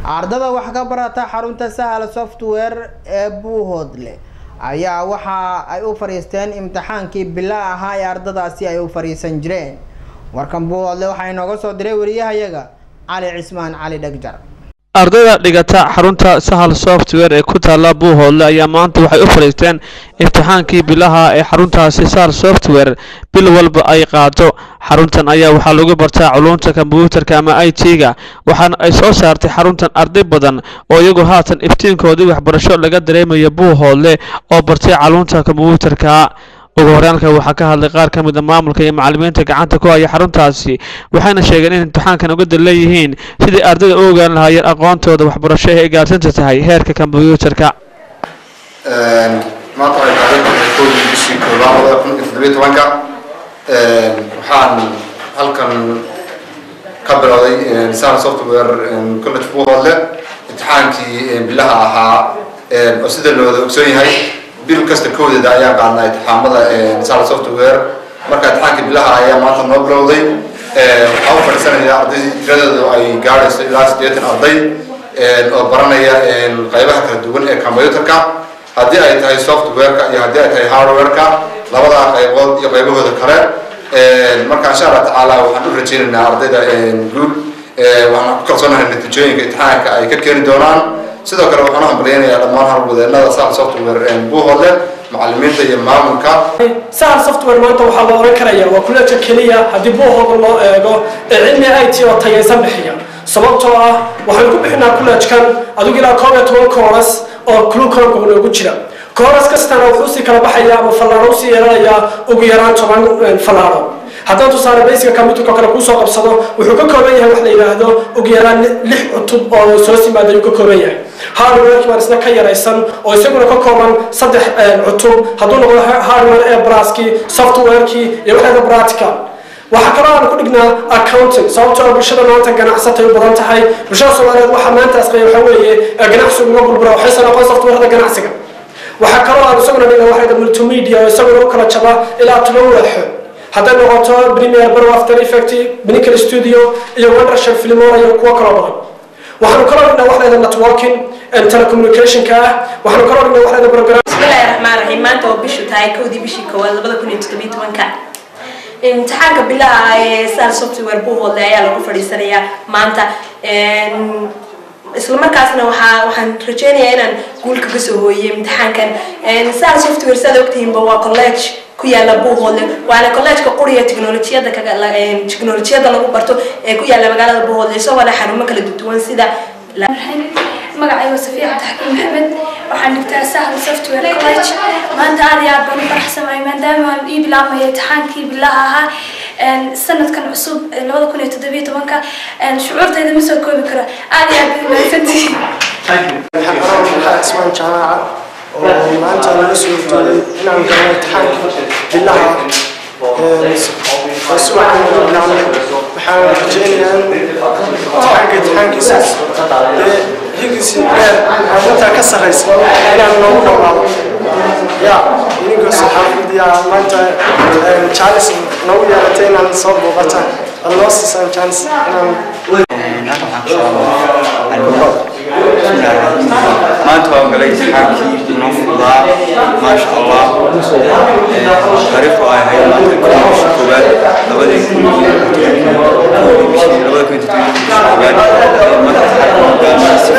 ardada wax ka barata xarunta sahal software ee buuhoodle ayaa waxa ay u fadhiisteen imtixaankii bila ahaa ee ardadaasi ay u fadhiisan jireen warkan buuhoodle waxaa inooga soo diray wariyahayaga cali cismaan cali dhegjar ardayda dhigata xarunta sahal software ee ku taalla buuhoodle ayaa maanta waxay u fadhiisteen imtixaankii bilaha ee xaruntaasi sahal software bil walba ay qaado xaruntan ayaa waxaa lagu bartaa culuumta kombyuutarka ama i t-ga waxaana ay soo saartay xaruntan arday badan oo iyagu haatan iftiinkoodii waxbarasho laga dareemayo buuhoodle oo bartay culuumta kombyuutarka ugu horyaanka waxaa ka hadlay qaar ka mid a maamulka iyo macalimiinta gacanta ku haya xaruntaasi waxayna sheegeen in imtixaankan uga dan leeyihiin sidii ardayda u ogaan lahaayeen aqoontooda waxbarasho ee ay gaarsinta tahay heerka kombyuutarka maanta waxay taariikhda koodii bishii koobaad labada kun iyo toddobiyo tobanka waxaan halkan ka bilowday sahal software college buuhoodle imtixaankii bilaha ahaa oo sida looda ogsoon yahay bil kasta koodeeda ayaa qaadnaa imtixaamada sahal software marka imtixaankii bilaha ayaa maanta noo bilowday waxaa u fadhiisanaya arday tiradoodu ay gaadhayso ilaa siddeetan arday oo baranaya qaybaha kala duwan ee combyutarka haddii ay tahay softwareka iyo haddii ay tahay hardwareka labadaa qaybood iyo qaybahooda kale marka insha allah tacaala waxaan u rajeynaynaa ardayda guul waxaan ku kalsoonahay natiijooyinka imtixaanka ay ka keeni doonaan sidoo kale waxaan u hambalyaynayaa dhammaan howlwadeenada sahal software buuhoodle macalimiinta iyo maamulka sahal software maanta waxaa la oran karaya waa kuleeja keliya haddii buuhooda loo eego ee cilmi i t oo tayaysan bixiya sababtoo ah waxaan ku bixinaa kuleejkan adigu ilaa koob iyo toban kooras oo clucomka noogu jira kooras kastana wuxuu usii kala baxaya ama fallaaro usii yeelanayaa ugu yaraan toban fallaaro haddaan tusaale basica computerka kale kuusoo qabsado wuxuu ka kooban yahay wax la yidhaahdo ugu yaraan lix cutub oo soo simaada ayuu ka kooban yahay hardwareki baan isna ka yaraysan oo isaguna ka kooban saddex cutub hadduu noqdo hardware ee braski softwarekii iyo waxeeda practical waxaa kaloo aan ku dhignaa accounting sababtoo ah bulshada maanta ganacsatay u badan tahay bulshada soomaaliyeed waxaa maanta asqaya waxaa weeye ganacsigu uga bulbura waxaysan aqoon softwarada ganacsiga waxaa kaloo aan isaguna dhignaa waxayda multimedia oo isaguna u kala jaba ilaa toban waaxo hadday noqoto premier baro after effect clinical studio iyo wondership filmora iyo kuwo kaloo badan waxaanu kaloo dhignaa waxleeda networking telecommunicationka ah waxaanu kaloo dhignaa waxleeda program bismillahi raxmaan raxiim maanta oo bishu tahay kowdii bishii koowaad labada kun iyo toddobiyo tobanka imtixaanka bilaha ee sahal software buuhoodle ayaa lagu fadhiisanayaa maanta isla markaasna waxaa waxaan rajeynayaa inaan guul kaga soo hooyey imtixaankan sahal software siaad ogtihiinba waa college ku yaala buuhoodle waana collegeka quriya technolojiyada technolojiyada lagu barto ee ku yaala magaalada buuhoodle isagoo leh xarumo kala duwan sida magacayga safiya cabdixakiin maxamed waxaan dhigtaa sahal software college maanta aad iyo aad baan u faraxsanahay maadaama aan ii bilaabmaya imtixaankii bilaha ahaa sanadkan cusub labada kun iyo toddobiyo tobanka shucuurtayda ma soo koobi karo aad iyo aad bay mahadsantihiin cismaan jaamaaca oo maanta laga soo jeeday inaan galo imtixaankii bilaha oo si waxaan uga bilaabnay waxaan rajeynayaa imtixaanka imtixaankiisa dee higiisi dheer aan intaa ka sarraysa inaan noogu dhawaado ya idinkoo saxaafid yaa maanta jaalis noogu yeelatay inaan soo booqataan ad noo siisaan jaalis inaan maanta waan galay imtixaankii noo fududaa maasha allah taariikhdu ay ahayd maanta bishii koowaad labadii kun iyo bishii labada kun iyo toddobiyo bishii koowaad maanta imtixaanka hogaamay si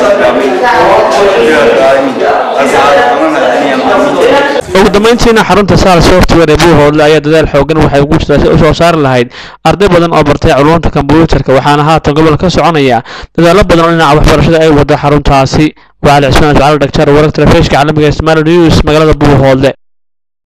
fiican ugu dambeyntiina xarunta sahal software ee buuhoodle ayaa dadaal xoogan waxay ugu jirtaa si u soo saari lahayd arday badan oo bartay culuumta kombyuutarka waxaana haatan gobolka ka soconaya dadaalo badan oo dhinaca waxbarashada ay wado xaruntaasi waa cali cismaan ismaal dhagjar wararka telefishka caalamiga ismail news magaalada buuhoodle